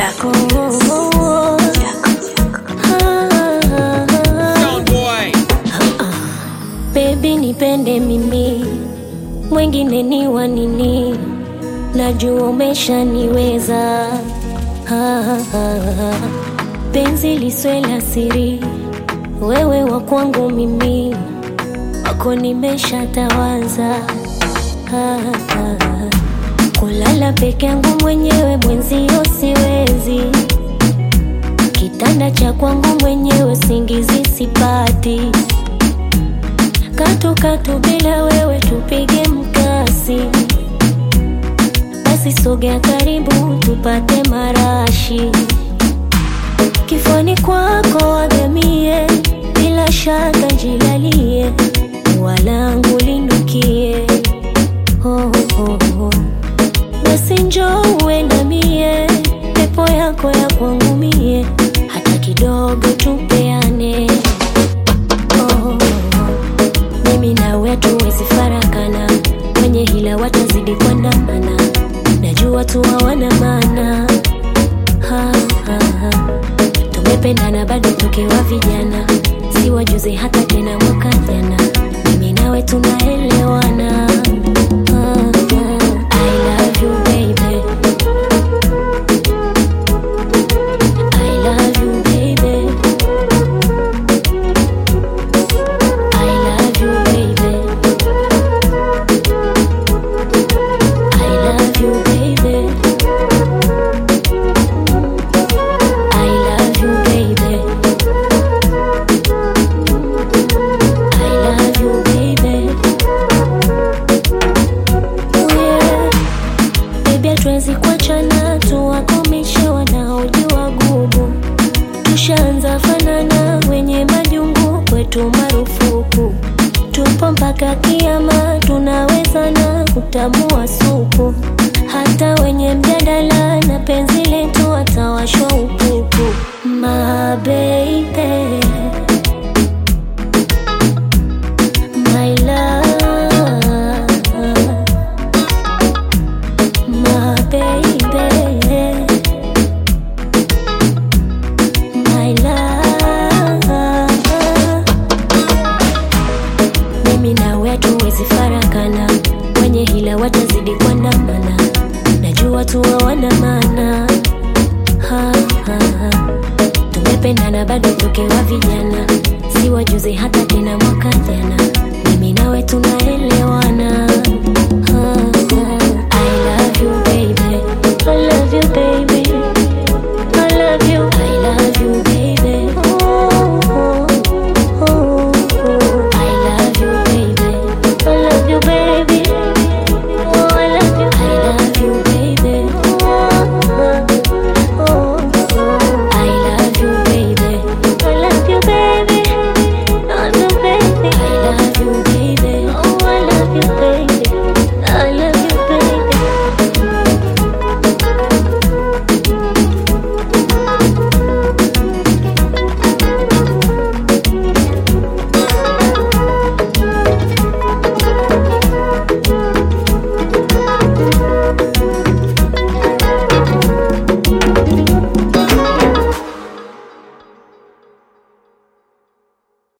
Jaco, Sound boy. Baby nipende mimi, mwingine ni wa nini? Najua umeshaniweza. Ah, ah, ah. Penzi liswe la siri, wewe wa kwangu mimi, wako nimeshatawaza. Ah, ah. Kulala peke yangu mwenyewe mwenzio siwezi, kitanda cha kwangu mwenyewe singizi sipati katu katu bila wewe tupige mkasi, basi sogea karibu tupate marashi, kifani kwako wagamie, bila shaka jilalie, walangu linukie oh, oh, oh. Basi njoo uendamie, pepo yako ya kwangu mie, hata kidogo tupeane oh, mimi nawe tuwezi farakana, wenye hila watazidi kuandamana, najua tu hawana maana ha, ha, ha. Tumependana bado tukiwa vijana, si wajuzi hata tena mwaka jana, mimi nawe tunaelewana ha, ha. I love you baby I love you baby I love you, baby. I love you, baby. I love you, baby. I love you, baby. Oh, yeah. Baby, hatuwezi kuachana, tuwakomishe wanaojua gugu tushaanza fanana, wenye majungu kwetu marufuku, tupo mpaka kiama, tunawezana kutamua supu, hata wenye mjadala na penzi letu watawashwa upupu. My baby, my love, my baby. My love. Mimi nawe hatuwezi farakana, wenye hila watazidi kuandamana, najua tu hawana maana ha, ha, ha. Tumependana bado tukiwa vijana, si wajuzi hata tena mwaka jana, mimi nawe tunaelewana